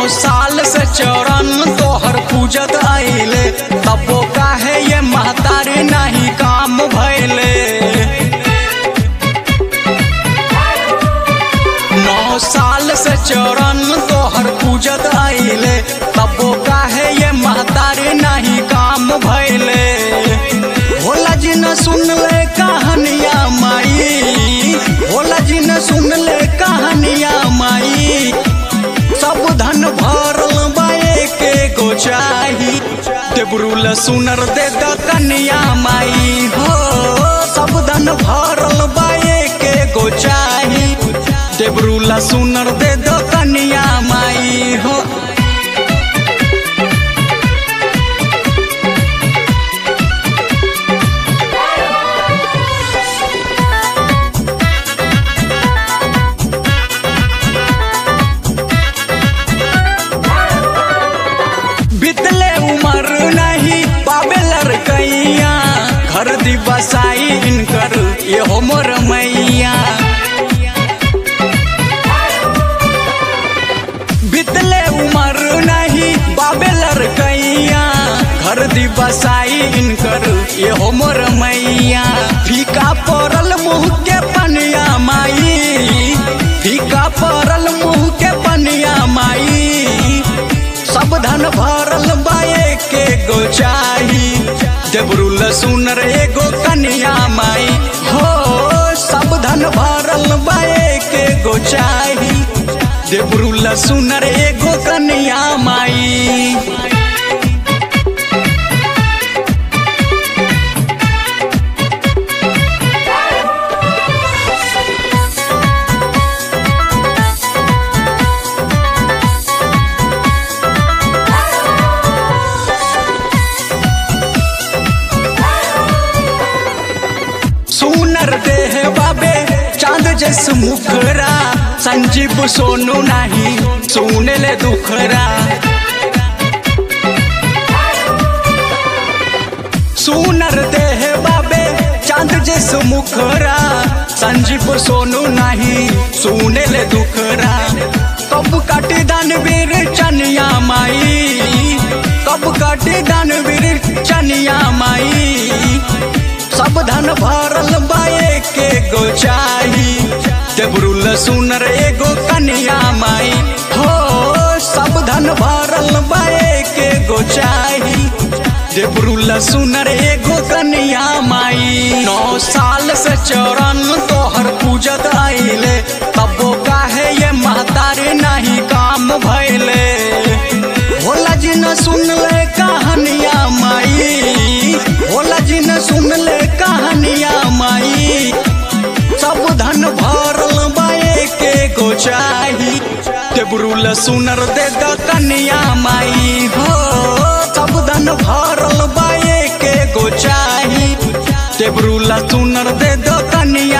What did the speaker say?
साल से चरण तोहर पूजत आइले तबो काहे ये महतारी नहीं काम भैले नौ साल से चरण तोहर पूजत आइले तबो काहे ये महतारी नहीं काम भैले भोला जी न सुन ले कहानिया माई भोला जी न सुन ले कहानिया माई सब धन भरल बाए के गो चाही देबरुल सुनर दे द कन्या माई हो सब धन भरल बाए के गो चाही देबरुल सुनर दे द कन्या माई हो बितले उमर नहीं पावे लड़कैया घर दिवसाई इनकर ये हो मोर मैया बितले उमर नहीं पावे लड़कैया घर दिवसाई इनकर ये हो मोर मैया फीका पड़ल मुँह के पनिया माई फीका पड़ल मुँह के पनिया माई सब धन भरल बाए के गो चाही देबरुल सुनर एगो कन्या माई हो सब धन भरल बाए के गो चाही देबरुल सुनर एगो कन्या माई सुनर देह बाबे चांद जस मुखरा संजीव सोनू नहीं सुने ले दुखरा सुनर देह बाबे चांद जस मुखरा संजीव सोनू नहीं सुने ले दुखरा कब काटी दानवीर चनिया माई कब काटी दानवीर चनिया माई सब धन भरल बाए के गो चाही देबरुल सुनर एगो कन्या माई हो सब धन भरल बाए के गो चाही देबरुल सुनर एगो कन्या माई नौ साल से चरण तोहर पूजत आइले तबो काहे ये महतारी नहीं काम भैले भोला जी न सुन ले कहानिया माई भोला जी न सुन ले कहानिया माई सब धन भरल बाए के गो चाही देबरुल सुनर दे द कन्या माई हो सब धन भरल बाए के गो चाही देबरुल सुनर दे द कन्या